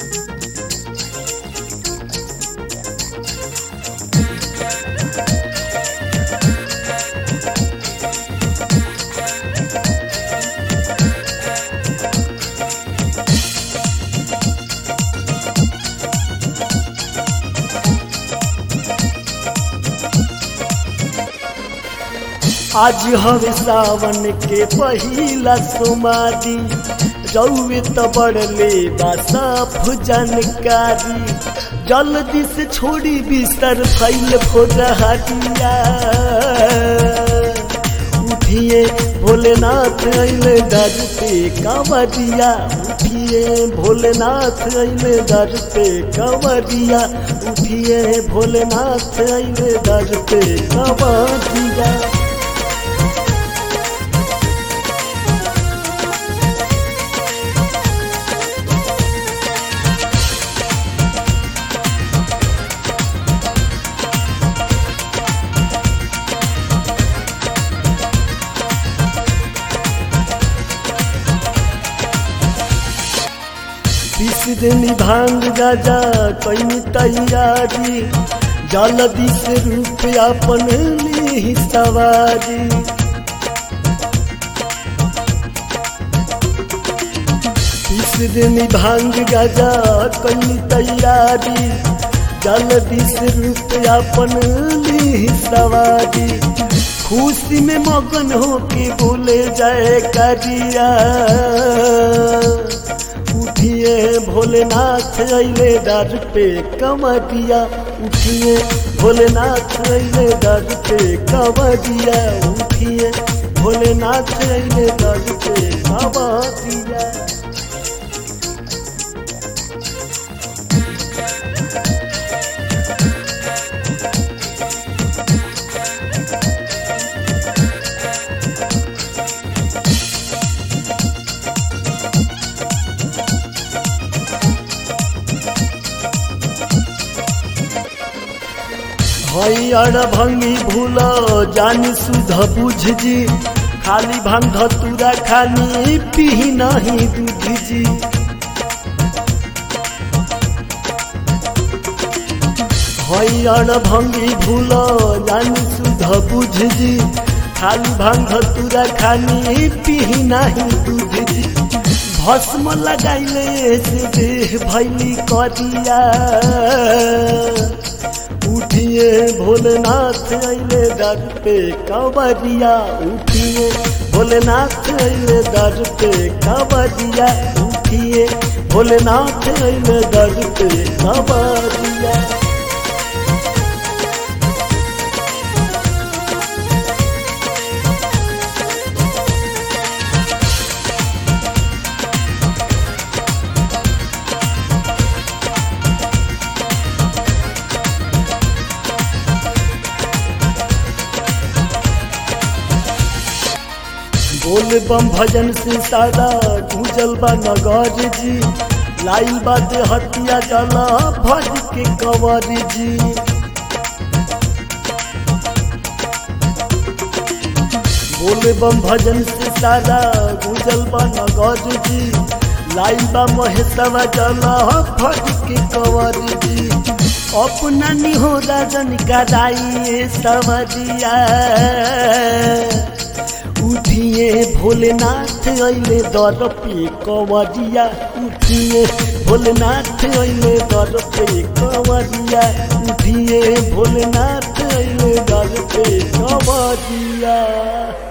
आज हवे सावन के पहिला सोमारी रउए त बड़ले बा साफ जानकारी जल्दी से छोड़ी बिस्तर फैल फोरहटिया उठिए भोलेनाथ अइले दर पे कंवरिया उठिए भोलेनाथ अइले दर पे कंवरिया उठिए भोलेनाथ अइले दर पे कंवरिया बीस दिन भांग गाजा कई तैयारी जल्दी से रूप अपन ली सवारी बीस दिन भांग गाजा कई तैयारी जल्दी से रूप अपन ली सवारी खुशी में मगन होके बोले जाए करिया उठिए भोलेनाथ अइले दर पे कमरिया उठिए भोलेनाथ अइले दर पे कमरिया उठिए भोलेनाथ अइले दर पे कमरिया हईअर भंगी भूल जानी सुध बुझ जी खाली भांग धतूरा खानी पी नहीं दूध जी हईअर भंगी भूल जानी सुध बुझ जी खाली भांग धतूरा खानी पी नहीं दूध जी भस्म लगाइले से देह भैली करिया उठिए भोलेनाथ अइले दर पे कंवरिया उठिए भोलेनाथ अइले दर पे कंवरिया उठिए भोलेनाथ अइले दर पे कंवरिया बोल बम भजन से सारा गुजल बा नगर जी लाइल बात हटिया जला भज के कंवर जी बोल बम भजन से सारा गुजल बा नगर जी लाइल बा महेशवा जला भज के कंवर जी अपना निहो राजन का राई सवरिया उठिए भोलेनाथ अइले दर पे कंवरिया उठिए भोलेनाथ अइले दर पे कंवरिया उठिए भोलेनाथ अइले दर पे कंवरिया